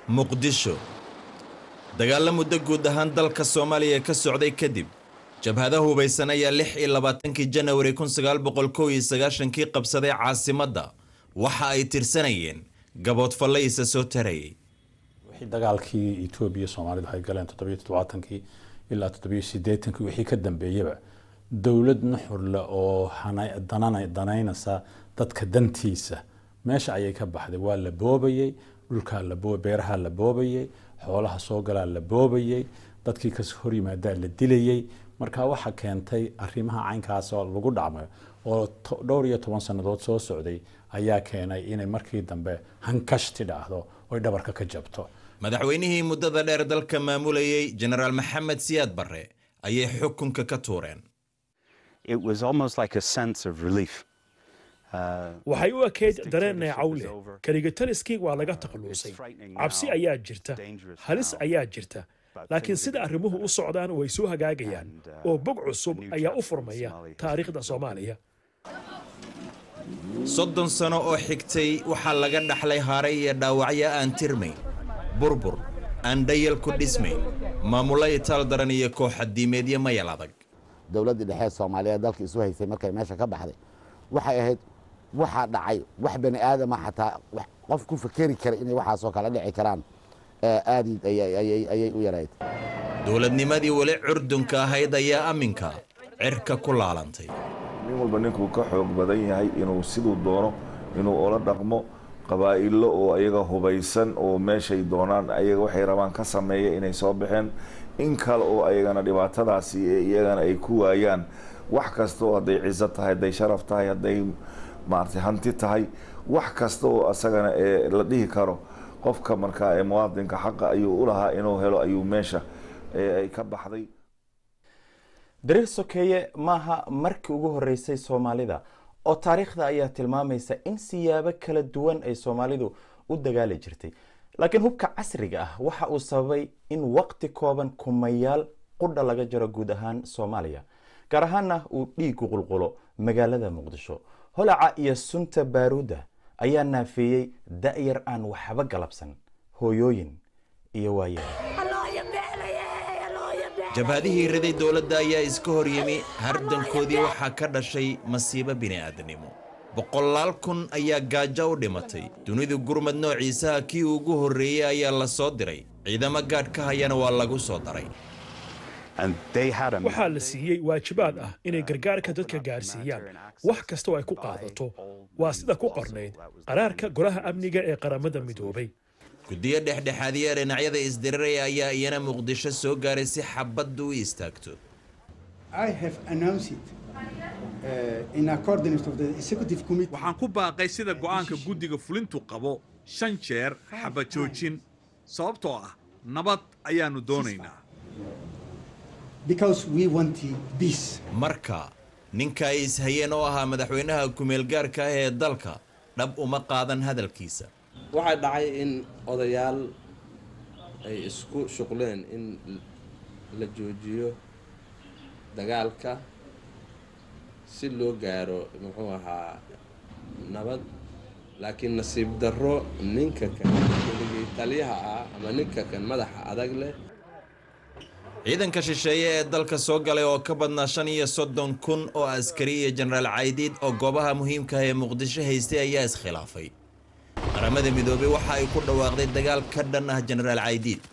muqdisho dagaalla muddo guud ahaan dalka soomaaliya ka socday kadib jabhada hubaysan ayaa lix iyo labaatankii janawari kun sagaal boqol kow iyo sagaashankii qabsaday caasimadda waxa ay tirsanayeen gaboodfalle isa soo tarayay wixii dagaalkii etoobiya soomaalidu ay galeen toddobiyo toddobaatankii ilaa toddobiyo siddeetankii wixii ka dambeeyaba dowlad nuxurle oo hana- danana- danaynaysa dadka dantiisa meesha ayay ka baxday waa la boobayey dhulkaa la boo beeraha la boobayey xoolaha soo galaa la boobayey dadkii kas hor yimaadaa la dilayey marka waxa keentay arrimaha caynkaas oo lagu dhacmay oo to- dhowr iyo toban sannadood soo socday ayaa keenay inay markii dambe hankashti dhacdo oy dhabarka ka jabto madaxweynihii muddada dheer dalka maamulayey jenaraal maxamed siyaad barre ayay xukunka ka tuureen it was almost like a sense of relief. Uh, waxay u ekayd dareen neecaw leh keligataliskii waa laga takhaluusay cabsi ayaa jirta halis ayaa jirta laakiin sida arrimuhu u socdaan way soo hagaagayaan oo bog cusub ayaa u furmaya taariikhda soomaaliya soddon sano oo xigtay waxaa laga dhaxlay haaray iyo dhaawacyo aan tirmayn burbur aan dhayal ku dhismayn maamulo itaal daran iyo kooxadiimeedyo mayal adag dowladdii dhexe ee soomaaliyeed dalka isu haysay markay meesha ka baxday waxay ahayd waxaa dhacay wax bani aadama xataa wax- qof ku fakeri kara inay waxaasoo kale dhici karaan ee aad i- ayay- ayay ayay u yarayd dowladnimadii weli curdunka ahayd ayaa amminka cirka ku laalantay nin walba ninkuu ka xoog badan yahay inuu siduu doono inuu ola dhaqmo qabaa'ilo oo ayaga hubaysan oo meeshay doonaan ayaga waxay rabaan ka sameeya inay soo baxeen in kale oo ayagana dhibaatadaasi ee iyagana ay ku waayaan wax kasta oo hadday ciso tahay hadday sharaf tahay hadday maaragtay hanti tahay wax kasta oo asagana ee la dhihi karo qofka markaa ee muwaadinka xaqa ayuu u lahaa inuu helo ayuu meesha ee ay ka baxday dariiq sokeeye maaha markii ugu horeysay soomaalida oo taariikhda ayaa tilmaamaysa in siyaabo kala duwan ay soomaalidu u dagaali jirtay laakiin hubka casriga ah waxa uu sababay in waqti kooban kumayaal qudha laga jaro guud ahaan soomaaliya gaar ahaana uu dhiigu qulqulo magaalada muqdisho holaca iyo sunta baaruudda ayaa naafeeyey da'yar aan waxba galabsan hooyooyin iyo waayeel jabhadihii riday dowladda ayaa iska hor yimi hardankoodii waxaa ka dhashay masiibo bini'aadanimo boqolaal kun ayaa gaajo u dhimatay dunidu gurmad noociisaha kii ugu horreeyey ayaa la soo diray ciidamo gaadh ka hayana waa lagu soo daray and they had a waxaa la siiyey waajibaad ah inay gargaarka dadka gaarsiiyaan wax kasta oo ay ku qaadato waa sida ku qornayd qaraarka golaha amniga ee qaramada midoobay guddiyo dhexdhexaadiya dhinacyada isdiriraya ayaa iyana muqdisho soo gaaray si xabaddu u istaagto I have announced it uh, in accordance with the executive committee. waxaan ku baaqay sida go'aanka guddiga fulintu qabo shan jeer xabad joojin sababtoo ah nabad ayaannu doonaynaa because we want peace. marka ninka ay ishayeen oo ahaa madaxweynaha kumeelgaarka ah ee dalka dhab uma qaadan hadalkiisa waxaa dhacay in odayaal ay isku shuqleen in la joojiyo dagaalka si loo gaaro muxuu ahaa nabad laakiin nasiib darro ninka kan keligii taliyaha ah ama ninka kan madaxa adag leh ciidanka shisheeye ee dalka soo galay oo ka badnaa shan iyo soddon kun oo askari iyo jenaraal caydiid oo goobaha muhiimka ah ee muqdisho haystay ayaa iskhilaafay qaramada midoobey waxa ay ku dhawaaqday dagaal ka dhan ah jenaraal caydiid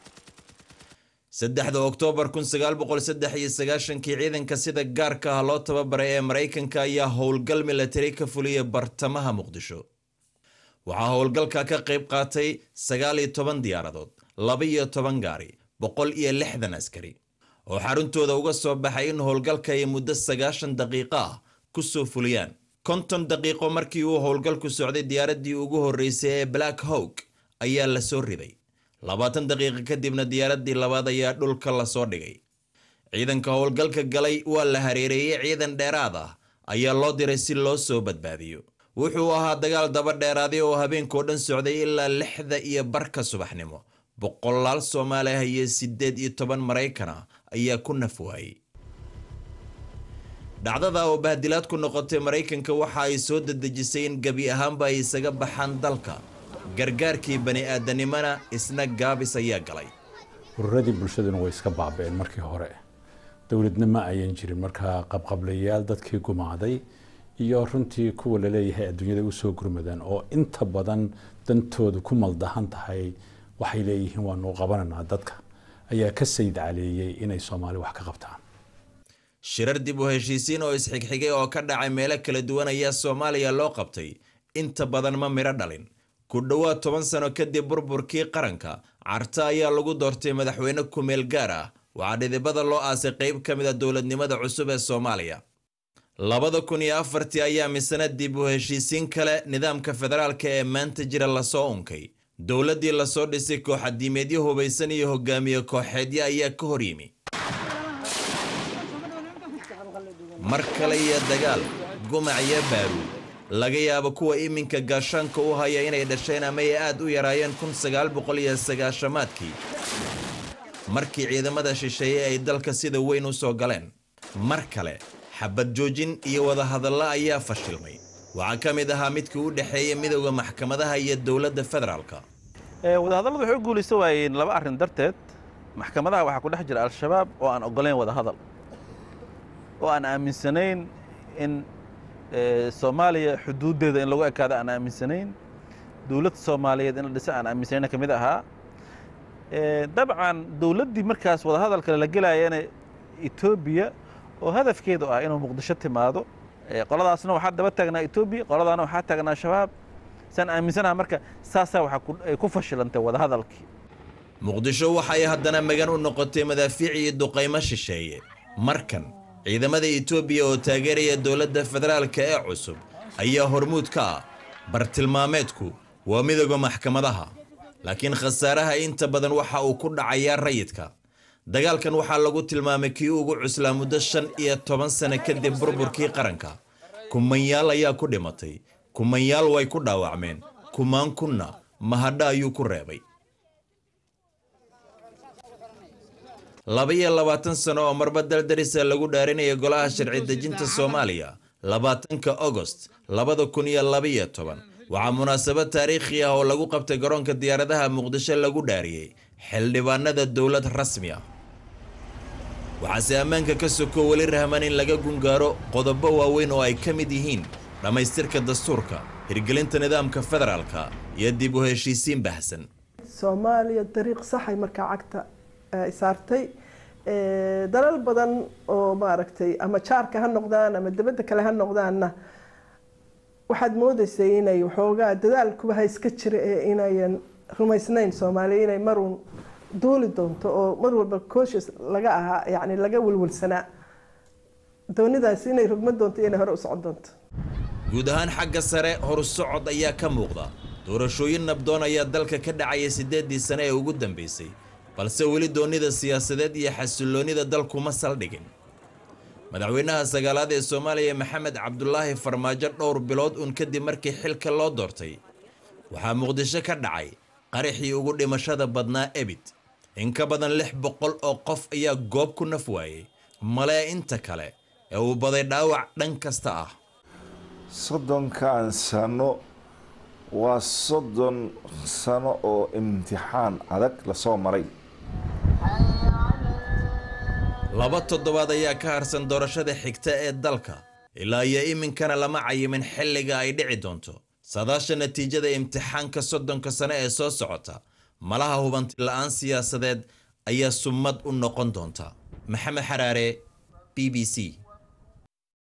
saddexda oktoobar kun sagaal boqol saddex iyo sagaashankii ciidanka sida gaarka ah loo tababaray ee maraykanka ayaa howlgal milatari ka fuliyay bartamaha muqdisho waxaa howlgalka ka qayb qaatay sagaal iyo toban diyaaradood laba iyo toban gaari boqol iyo lixdan askari oo xaruntooda uga soo baxay in howlgalka ay muddo sagaashan daqiiqo ah ku soo fuliyaan konton daqiiqo markii uu howlgalku socday diyaaraddii ugu horreysay ee black hawk ayaa la soo riday labaatan daqiiqo kadibna diyaaraddii labaad ayaa dhulka lasoo dhigay ciidanka howlgalka galay waa la hareereeyey ciidan dheeraad ah ayaa loo diray si loo soo badbaadiyo wuxuu ahaa dagaal daba dheeraaday oo habeenkoo dhan socday ilaa lixda iyo barka subaxnimo boqolaal soomaali ah iyo siddeed iyo toban maraykan ah ayaa ku naf waayey dhacdada oo bahdilaad ku noqotay maraykanka waxa ay soo dedejisay in gebi ahaanba ay isaga baxaan dalka gargaarkii bani'aadanimona isna gaabis ayaa galay ururadii bulshaduna way iska baaba'een markii hore dowladna ma ayan jirin markaa qabqablayaal dadkii gumaaday iyo runtii kuwa laleeyahay adduunyada usoo gurmadaan oo inta badan dantoodu ku maldahan tahay waxay leeyihiin waanu qabananaa dadka ayaa ka sayd caleeyey inay soomaali wax ka qabtaan shirar dib u heshiisiin oo isxigxigay oo ka dhacay meelo kala duwan ayaa soomaaliya loo qabtay inta badan ma midho dhalin ku dhowaad toban sano kadib burburkii qaranka carta ayaa lagu doortay madaxweyne kumeel gaar ah waxaa dhidibada loo aasay qayb ka mid a dowladnimada cusub ee soomaaliya labada kun iyo afartii ayaa misana dib u heshiisiin kale nidaamka federaalka ee maanta jira lasoo unkay dowladdii lasoo dhisay kooxadiimeedyo hubaysan iyo hogaamiye kooxeedyo ayaa ka hor yimi mar kale iyo dagaal gumac iyo baaruud laga yaabo kuwa iminka gaashaanka u haya inay dhasheen ama ay aad u yaraayeen kun sagaal boqol iyo sagaashamaadkii markii ciidamada shisheeye ay dalka sida weyn u soo galeen mar kale xabad joojin iyo wadahadallo ayaa fashilmay waxaa ka mid ahaa midkii u dhexeeya midowda maxkamadaha iyo dowladda federaalka wadahadalladu waxay u guulaysa waayeen laba arrin darteed maxkamadaha waxaa ku dhex jira al-shabaab oo aan oggolayn wadahadal oo aan aaminsanayn in soomaaliya xuduuddeeda in lagu ekaado aan aaminsanayn dowladda soomaaliyeed in la dhisa aan aaminsanayn ka mid ahaa dabcan dowladdii markaas wadahadalkale la gelaayana etoobiya oo hadafkeedu ah inuu muqdisho timaado qoladaasna waxaa daba taagnaa etoobiya qoladaana waxaa taagnaa shabaab saan aaminsanaha marka saasaa waxay ku fashilantay wadahadalkii muqdisho waxay haddana magan u noqotay madaafiic iyo duqaymo shisheeye markan ciidamada etoobiya oo taageeraya dowladda federaalka ee cusub ayaa hormuud ka ah bartilmaameedku waa midooda maxkamadaha laakiin khasaaraha inta badan waxa uu ku dhacayaa rayidka dagaalkan waxaa lagu tilmaamay kii ugu cuslaa muddo shan iyo toban sano kadib burburkii qaranka kumanyaal ayaa ku dhimatay kumanyaal way ku dhaawacmeen kumaan kunna mahadho ayuu ku reebay laba iyo labaatan sano oo marba daldarisa lagu dhaarinaya golaha sharci dejinta soomaaliya labaatanka agost labada kun iyo labaiyo toban waxaa munaasabad taariikhi ah oo lagu qabtay garoonka diyaaradaha muqdisho lagu dhaariyey xildhibaanada dowlad rasmi ah waxaase ammaanka ka soko weli rahman in laga gungaaro qodobo waaweyn oo ay ka mid yihiin dhammaystirka dastuurka hirgelinta nidaamka federaalka iyo dib u heshiisiin baahsan soomaaliya dariiq saxay markaa cagta ay saartay dalal badan oo maaragtay ama jaarka ha noqdaan ama dibadda kale ha noqdaanna waxaad moodaysay inay waxoogaa dadaalkuba ha iska jira ee inayan rumaysnayn soomaaliya inay maruun duuli doonto oo mar walba cooshes laga ahaa yacni laga welwelsanaa doonidaasi inay rogma doonto iyo inay hore u socon doonto guud ahaan xagga sare horsocod ayaa ka muuqda doorashooyin nabdoon ayaa dalka ka dhacaya siddeeddii sane ee ugu dambaysay balse weli doonida siyaasadeed iyo xasilloonnida dalkuma saldhigin madaxweynaha sagaalaad ee soomaaliya maxamed cabdulaahi farmaajo dhowr bilood uun kadib markii xilka loo doortay waxaa muqdisho ka dhacay qaraxii ugu dhimashada badnaa ebid in ka badan lix boqol oo qof ayaa goob ku naf waayey malee inta kale ee uu baday dhaawac dhan kasta ah soddonkan sano waa soddon sano oo imtixaan adag lasoo maray laba toddobaad ayaa ka harsan doorashada xigta ee dalka ilaa iyo iminkana lama cayimin xilliga ay dhici doonto sadaasha natiijada imtixaanka soddonka sano ee soo socota malaha hubanti la-aan siyaasadeed ayaa summad u noqon doonta maxamed xaraare b b c